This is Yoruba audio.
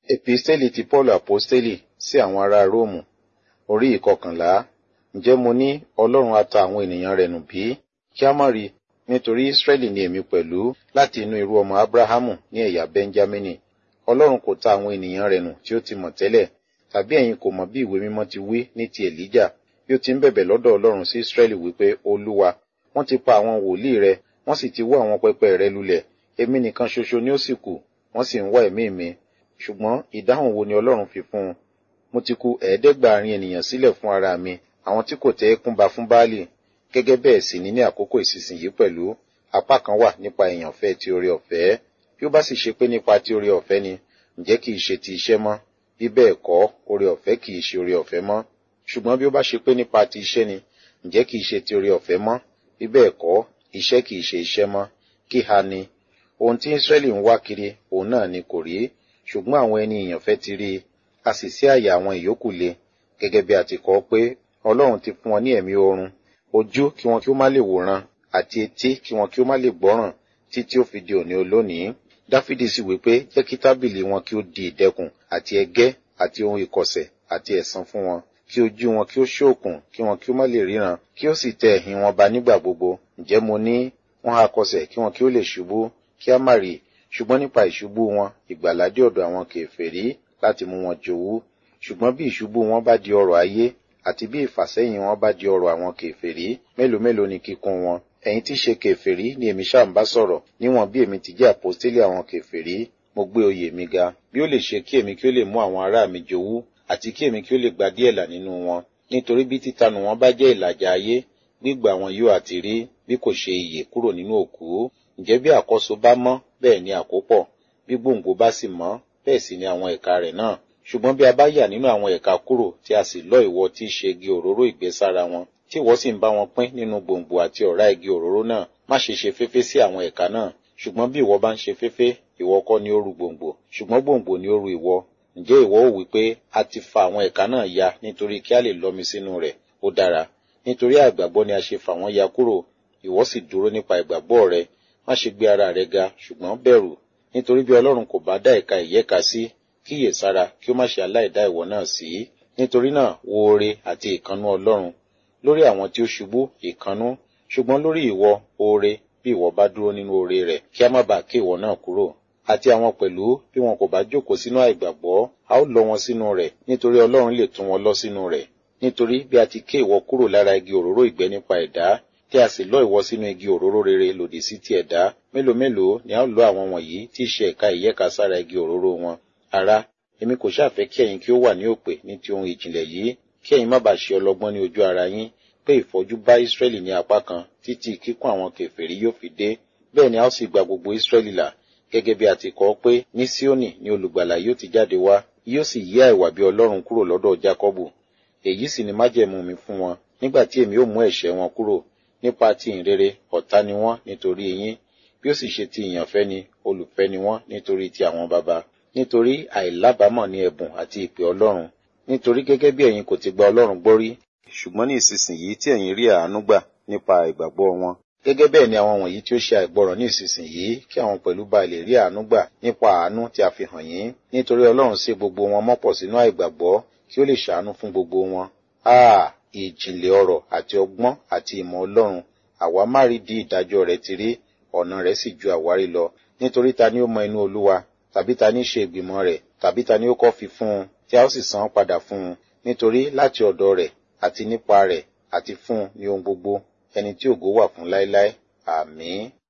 Epistẹ́lì ti Pọ́ọ̀lù Àpọ́stélì sí àwọn ará Róòmù orí ìkọkànlá. Ǹjẹ́ mo ní Ọlọ́run á ta àwọn ènìyàn rẹ̀ nù bí? Kí á má rí, nítorí Ísírẹ́lì ni èmi pẹ̀lú láti inú irú ọmọ Ábúráhámù ní ẹ̀yà Bẹ́ńjámínì. Ọlọ́run kò ta àwọn ènìyàn rẹ̀ nù tí ó ti mọ̀ tẹ́lẹ̀. Tàbí ẹ̀yin kò mọ̀ bí ìwé mímọ́ ti wí ní ti Èlíjà bí ó ti ń bẹ̀bẹ̀ lọ́dọ̀ Ọlọ́run sí Ísírẹ́lì wípé Olúwa, wọ́n ti pa àwọn wòlíì rẹ, wọ́n sì ti wó àwọn pẹpẹ rẹ lulẹ̀. Èmi nìkan ṣoṣo ni ó sì kù, wọ́n sì ń wá ẹ̀mí mi. Ṣùgbọ́n ìdáhùn wo ni Ọlọ́run fi fún un? Mo ti ku ẹ̀ẹ́dẹ́gbàárin ènìyàn sílẹ̀ fún ara mi, àwọn tí kò tẹ́ ẹkún ba fún Báálì. Gẹ́gẹ́ bẹ́ẹ̀ sì ni ní àkókò ìsinsìnyí pẹ̀lú, apá kan wà nípa ìyànfẹ́ ti oore ọ̀fẹ́. Bí ó bá sì ṣe pé nípa ti oore ọ̀fẹ́ ni, ǹjẹ́ kì í ṣe ti iṣẹ́ mọ́? Bí bẹ́ẹ̀ kọ́, oore ọ̀fẹ́ kì í ṣe oore ọ̀fẹ́ mọ́. Ṣùgbọ́n bí ó bá ṣe pé nípa ti iṣẹ́ ni, ǹjẹ́ kì í ṣe ti oore ọ̀fẹ́ mọ́? Bí bẹ́ẹ̀ kọ́, iṣẹ́ kì í ṣe iṣẹ́ mọ́. Kí ha ni? Ohun tí Ísírẹ́lì ń wá kiri, òun náà ni kò rí. Ṣùgbọ́n àwọn ẹni ìyànfẹ́ ti rí i, a sì sí àyà àwọn ìyókù le. Gẹ́gẹ́ bí a ti kọ pé, Ọlọ́run ti fún wọn ní ẹ̀mí oorun, ojú kí wọn kí ó má lè wòran, àti etí kí wọn kí ó má lè gbọ́ràn, títí ó fi di òní olónìí. Dáfídì sì wí pé, jẹ́ kí tábìlì wọn kí ó di ìdẹkùn, àti ẹgẹ́, àti ohun ìkọ̀sẹ̀, àti ẹ̀san fún wọn. Kí ojú wọn kí ó ṣókùn, kí wọn kí ó má lè ríran, kí ó sì tẹ ẹ̀hìn wọn ba nígbà gbogbo. Ǹjẹ́ mo ní, wọ́n ha kọsẹ̀ kí wọn kí ó lè ṣubú, kí á má rí, ṣùgbọ́n nípa ìṣubú wọn, ìgbàlà dé ọ̀dọ̀ àwọn kèfèrí láti mú wọn jowú. Ṣùgbọ́n bí ìṣubú wọn bá di ọrọ̀ ayé, àti bí ìfàsẹ́yìn wọn bá di ọrọ̀ àwọn kèfèrí, mélòó mélòó ni kíkún wọn? Ẹ̀yin tí ṣe kèfèrí ni èmi ṣáà ń bá sọ̀rọ̀, níwọ̀n bí èmi ti jẹ́ àpọ́stélì àwọn kèfèrí, mo gbé oyè mi ga. Bí ó lè ṣe kí èmi kí ó lè mú àwọn ará mi jowú, àti kí èmi kí ó lè gba díẹ̀ là nínú wọn. Nítorí bí títanù wọn bá jẹ́ ìlàjà ayé, gbígbà wọn yóò àti rí, bí kò ṣe ìyè kúrò nínú òkú. Ǹjẹ́ bí àkọ́so bá mọ́, bẹ́ẹ̀ ni àkópọ̀. Bí gbòǹgbò bá sì mọ́, bẹ́ẹ̀ sì ni àwọn ẹ̀ka rẹ̀ náà. Ṣùgbọ́n bí a bá yà nínú àwọn ẹ̀ka kúrò tí a sì lọ́ ìwọ tí í ṣe igi òróró ìgbésára wọn, tí ìwọ sì ń bá wọn pín nínú gbòǹgbò àti ọ̀rá igi òróró náà, má ṣe ṣe féfé sí àwọn ẹ̀ka náà. Ṣùgbọ́n bí ìwọ bá ń ṣe féfé, ìwọ kọ́ ni ó ru gbòǹgbò, ṣùgbọ́n gbòǹgbò ni ó ru ìwọ. Ǹjẹ́ ìwọ ó wí pé a ti fa àwọn ẹ̀ka náà ya nítorí kí a lè lọ́ mi sínú rẹ̀? Ó dára. Nítorí àìgbàgbọ́ ni a ṣe fà wọ́n ya kúrò. Ìwọ sì dúró nípa ìgbàgbọ́ rẹ. Má ṣe gbé ara rẹ ga, ṣùgbọ́n bẹ̀rù. Nítorí bí Ọlọ́run kò bá dá ẹ̀ka ìyẹ́ka sí, kíyè sára kí ó má ṣe aláìdá ìwọ náà sí. Nítorí náà wo oore àti ìkannú Ọlọ́run. Lórí àwọn tí ó ṣubú, ìkannú. Ṣùgbọ́n lórí ìwọ, oore, bí ìwọ bá dúró nínú oore rẹ̀, kí a má bàa ké ìwọ náà kúrò. Àti àwọn pẹ̀lú, bí wọn kò bá jókòó sínú àìgbàgbọ́, a ó lọ wọn sínú rẹ̀, nítorí Ọlọ́run lè tún wọn lọ sínú rẹ̀. Nítorí bí a ti ké ìwọ kúrò lára igi òróró ìgbẹ́ nípa ẹ̀dá, tí a sì lọ́ ìwọ sínú igi òróró rere lòdì sí ti ẹ̀dá, mélòó mélòó ni a ó lọ àwọn wọ̀nyí tí í ṣe ẹ̀ka ìyẹ́ka sára igi òróró wọn. Ará, èmi kò ṣàfẹ́ kí ẹ̀yin kí ó wà ní òpè ní ti ohun ìjìnlẹ̀ yìí, kí ẹ̀yin má bàa ṣe ọlọ́gbọ́n ní ojú ara yín, pé ìfọ́jú bá Ísírẹ́lì ní apá kan títí kíkún àwọn kèfèrí yóò fi dé. Bẹ́ẹ̀ ni a ó sì gba gbogbo Ísírẹ́lì là, gẹ́gẹ́ bí a ti kọ pé ní Síónì ni olùgbàlà yóò ti jáde wá, yóò sì yí àìwà bí Ọlọ́run kúrò lọ́dọ̀ Jákọ́bù. Èyí sì ni májẹ̀mú mi fún wọn, nígbà tí èmi ó mú ẹ̀ṣẹ̀ wọn kúrò. Nípa ti ìrere, ọ̀tá ni wọ́n nítorí yín, bí ó sì ṣe ti ìyànfẹ́ ni, olùfẹ́ ni wọ́n nítorí ti àwọn baba. Nítorí àìlábàámọ̀ ni ẹ̀bùn àti ìpè Ọlọ́run. Nítorí gẹ́gẹ́ bí ẹ̀yin kò ti gba Ọlọ́run gbọ́ rí, ṣùgbọ́n ní ìsinsìnyí tí ẹ̀yin rí àánú gbà nípa ìgbàgbọ́ wọn. Gẹ́gẹ́ bẹ́ẹ̀ ni àwọn wọ̀nyí tí ó ṣe àìgbọràn ní ìsinsìnyí kí àwọn pẹ̀lú ba lè rí àánú gbà nípa àánú tí a fi hàn yín. Nítorí Ọlọ́run sé gbogbo wọn mọ́pọ̀ sínú àìgbàgbọ́ kí ó lè ṣàánú fún gbogbo wọn. Áà, ìjìnlẹ̀ ọ̀rọ̀ àti ọgbọ́n àti ìmọ̀ Ọlọ́run, àwa má rí di ìdájọ́ rẹ̀ ti rí, ọ̀nà rẹ̀ sì ju àwárí lọ. Nítorí ta ni ó mọ inú Olúwa, tàbí ta ni ṣe ìgbìmọ̀ rẹ̀, tàbí ta ni ó kọ́ fi fún un, tí a ó sì san án padà fún un. Nítorí láti ọ̀dọ̀ rẹ̀ àti nípa rẹ̀ àti fún un ní ohun gbogbo, ẹni tí ògo wà fún láéláé. Àmín.